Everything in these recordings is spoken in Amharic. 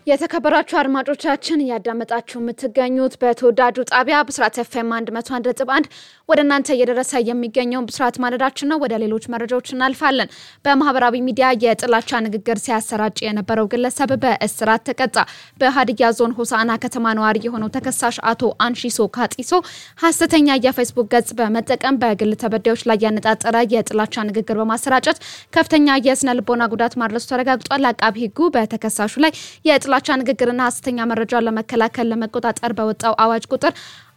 የተከበራችሁ አድማጮቻችን እያዳመጣችሁ የምትገኙት በተወዳጁ ጣቢያ ብስራት ኤፍኤም 101.1 ወደ እናንተ እየደረሰ የሚገኘውን ብስራት ማለዳችን ነው። ወደ ሌሎች መረጃዎች እናልፋለን። በማህበራዊ ሚዲያ የጥላቻ ንግግር ሲያሰራጭ የነበረው ግለሰብ በእስራት ተቀጣ። በሀዲያ ዞን ሆሳዕና ከተማ ነዋሪ የሆነው ተከሳሽ አቶ አንሺሶ ካጢሶ ሀሰተኛ የፌስቡክ ገጽ በመጠቀም በግል ተበዳዮች ላይ ያነጣጠረ የጥላቻ ንግግር በማሰራጨት ከፍተኛ የስነ ልቦና ጉዳት ማድረሱ ተረጋግጧል። አቃቢ ሕጉ በተከሳሹ ላይ የጥላቻ ንግግርና ሀሰተኛ መረጃ ለመከላከል ለመቆጣጠር በወጣው አዋጅ ቁጥር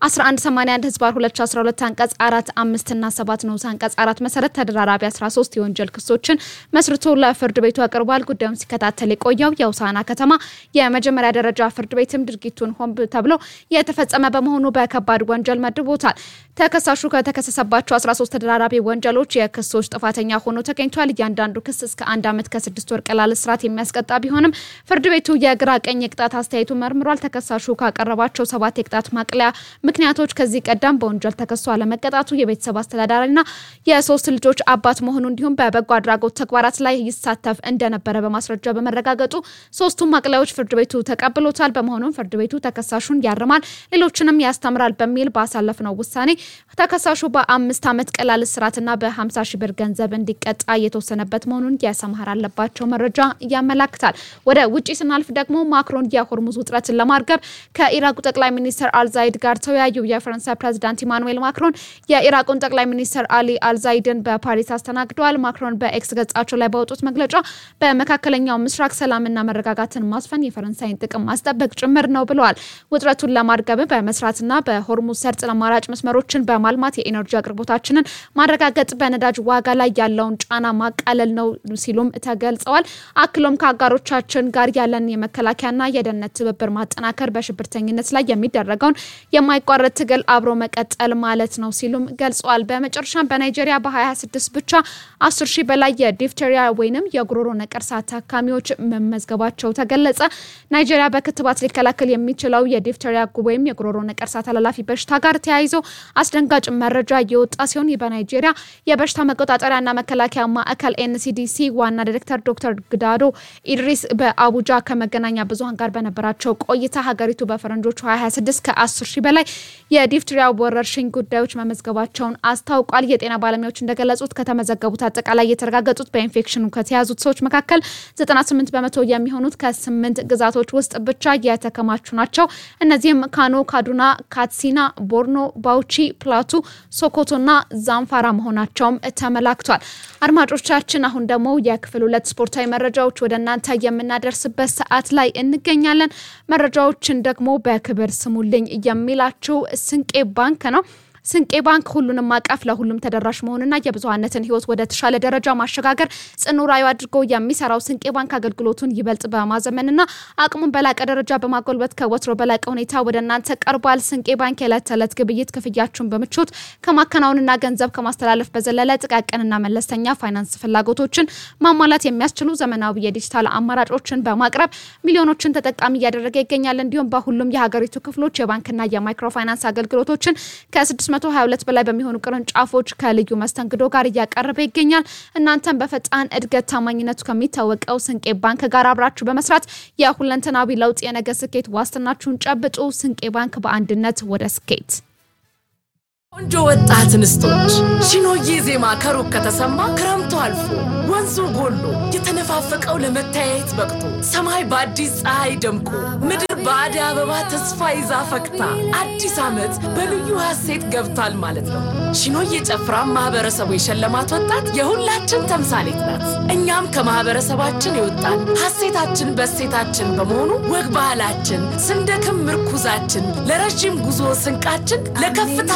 1181 ህዝባር 2012 አንቀጽ 4 5 እና 7 ንዑስ አንቀጽ 4 መሰረት ተደራራቢ 13 የወንጀል ክሶችን መስርቶ ለፍርድ ቤቱ አቅርቧል። ጉዳዩን ሲከታተል የቆየው የሆሳዕና ከተማ የመጀመሪያ ደረጃ ፍርድ ቤትም ድርጊቱን ሆን ተብሎ የተፈጸመ በመሆኑ በከባድ ወንጀል መድቦታል። ተከሳሹ ከተከሰሰባቸው 13 ተደራራቢ ወንጀሎች የክሶች ጥፋተኛ ሆኖ ተገኝቷል። እያንዳንዱ ክስ እስከ አንድ ዓመት ከስድስት ወር ቀላል እስራት የሚያስቀጣ ቢሆንም ፍርድ ቤቱ የግራ ቀኝ የቅጣት አስተያየቱ መርምሯል። ተከሳሹ ካቀረባቸው ሰባት የቅጣት ማቅለያ ምክንያቶች ከዚህ ቀደም በወንጀል ተከሶ አለመቀጣቱ፣ የቤተሰብ አስተዳዳሪና የሶስት ልጆች አባት መሆኑ እንዲሁም በበጎ አድራጎት ተግባራት ላይ ይሳተፍ እንደነበረ በማስረጃ በመረጋገጡ ሶስቱም ማቅለያዎች ፍርድ ቤቱ ተቀብሎታል። በመሆኑም ፍርድ ቤቱ ተከሳሹን ያርማል፣ ሌሎችንም ያስተምራል በሚል ባሳለፍነው ውሳኔ ተከሳሹ በአምስት ዓመት ቀላል እስራትና በ50 ሺህ ብር ገንዘብ እንዲቀጣ የተወሰነበት መሆኑን የሰምሃር አለባቸው መረጃ ያመላክታል። ወደ ውጭ ስናልፍ ደግሞ ማክሮን የሆርሙዝ ውጥረትን ለማርገብ ከኢራቁ ጠቅላይ ሚኒስትር አልዛይድ ጋር ተወያዩ። የፈረንሳይ ፕሬዚዳንት ኢማኑኤል ማክሮን የኢራቁን ጠቅላይ ሚኒስትር አሊ አልዛይድን በፓሪስ አስተናግደዋል። ማክሮን በኤክስ ገጻቸው ላይ ባወጡት መግለጫ በመካከለኛው ምስራቅ ሰላምና መረጋጋትን ማስፈን የፈረንሳይን ጥቅም ማስጠበቅ ጭምር ነው ብለዋል። ውጥረቱን ለማርገብ በመስራትና በሆርሙዝ ሰርጥ አማራጭ መስመሮችን በማልማት የኢነርጂ አቅርቦታችንን ማረጋገጥ፣ በነዳጅ ዋጋ ላይ ያለውን ጫና ማቃለል ነው ሲሉም ተገልጸዋል። አክሎም ከአጋሮቻችን ጋር ያለን የመከላከያና የደህንነት ትብብር ማጠናከር፣ በሽብርተኝነት ላይ የሚደረገውን የማይቋረጥ ትግል አብሮ መቀጠል ማለት ነው ሲሉም ገልጸዋል። በመጨረሻም በናይጄሪያ በ2026 ብቻ 10 ሺህ በላይ የዲፍቴሪያ ወይንም የጉሮሮ ነቀርሳ ታካሚዎች መመዝገባቸው ተገለጸ። ናይጄሪያ በክትባት ሊከላከል የሚችለው የዲፍቴሪያ ወይም የጉሮሮ ነቀርሳ ተላላፊ በሽታ ጋር ተያይዞ አስደንጋጭ መረጃ እየወጣ ሲሆን በናይጄሪያ የበሽታ መቆጣጠሪያና መከላከያ ማዕከል ኤንሲዲሲ ዋና ዲሬክተር ዶክተር ግዳዶ ኢድሪስ በአቡጃ ከመገናኛ ብዙኃን ጋር በነበራቸው ቆይታ ሀገሪቱ በፈረንጆቹ 2026 ከ10 ሺህ በላይ የዲፍትሪያ ወረርሽኝ ጉዳዮች መመዝገባቸውን አስታውቋል። የጤና ባለሙያዎች እንደገለጹት ከተመዘገቡት አጠቃላይ የተረጋገጡት በኢንፌክሽኑ ከተያዙት ሰዎች መካከል 98 በመቶ የሚሆኑት ከስምንት ግዛቶች ውስጥ ብቻ የተከማቹ ናቸው። እነዚህም ካኖ፣ ካዱና፣ ካትሲና፣ ቦርኖ፣ ባውቺ፣ ፕላቱ፣ ሶኮቶና ዛምፋራ መሆናቸውም ተመላክቷል። አድማጮቻችን አሁን ደግሞ የክፍል ሁለት ስፖርታዊ መረጃዎች ወደ እናንተ የምናደርስበት ሰዓት ላይ እንገኛለን። መረጃዎችን ደግሞ በክብር ስሙልኝ የሚላችሁ ስንቄ ባንክ ነው። ስንቄ ባንክ ሁሉንም አቀፍ ለሁሉም ተደራሽ መሆንና የብዙሀነትን ሕይወት ወደ ተሻለ ደረጃ ማሸጋገር ጽኑ ራዕዩ አድርጎ የሚሰራው ስንቄ ባንክ አገልግሎቱን ይበልጥ በማዘመንና አቅሙን በላቀ ደረጃ በማጎልበት ከወትሮ በላቀ ሁኔታ ወደ እናንተ ቀርቧል። ስንቄ ባንክ የዕለት ተዕለት ግብይት ክፍያችሁን በምቾት ከማከናወንና ገንዘብ ከማስተላለፍ በዘለለ ጥቃቅንና መለስተኛ ፋይናንስ ፍላጎቶችን ማሟላት የሚያስችሉ ዘመናዊ የዲጂታል አማራጮችን በማቅረብ ሚሊዮኖችን ተጠቃሚ እያደረገ ይገኛል። እንዲሁም በሁሉም የሀገሪቱ ክፍሎች የባንክና የማይክሮ ፋይናንስ አገልግሎቶችን ከ6 122 በላይ በሚሆኑ ቅርንጫፎች ከልዩ መስተንግዶ ጋር እያቀረበ ይገኛል። እናንተም በፈጣን እድገት ታማኝነቱ ከሚታወቀው ስንቄ ባንክ ጋር አብራችሁ በመስራት የሁለንተናዊ ለውጥ የነገ ስኬት ዋስትናችሁን ጨብጡ። ስንቄ ባንክ በአንድነት ወደ ስኬት። ቆንጆ ወጣት እንስቶች ሺኖዬ ዜማ ከሩቅ ከተሰማ ክረምቱ አልፎ ወንዙ ጎሎ የተነፋፈቀው ለመተያየት በቅቶ ሰማይ በአዲስ ፀሐይ ደምቆ ምድር በአደይ አበባ ተስፋ ይዛ ፈክታ አዲስ ዓመት በልዩ ሀሴት ገብቷል ማለት ነው። ሺኖዬ ጨፍራ ማህበረሰቡ የሸለማት ወጣት የሁላችን ተምሳሌት ናት። እኛም ከማህበረሰባችን የወጣን ሀሴታችን በሴታችን በመሆኑ ወግ ባህላችን ስንደክም ምርኩዛችን ለረዥም ጉዞ ስንቃችን ለከፍታ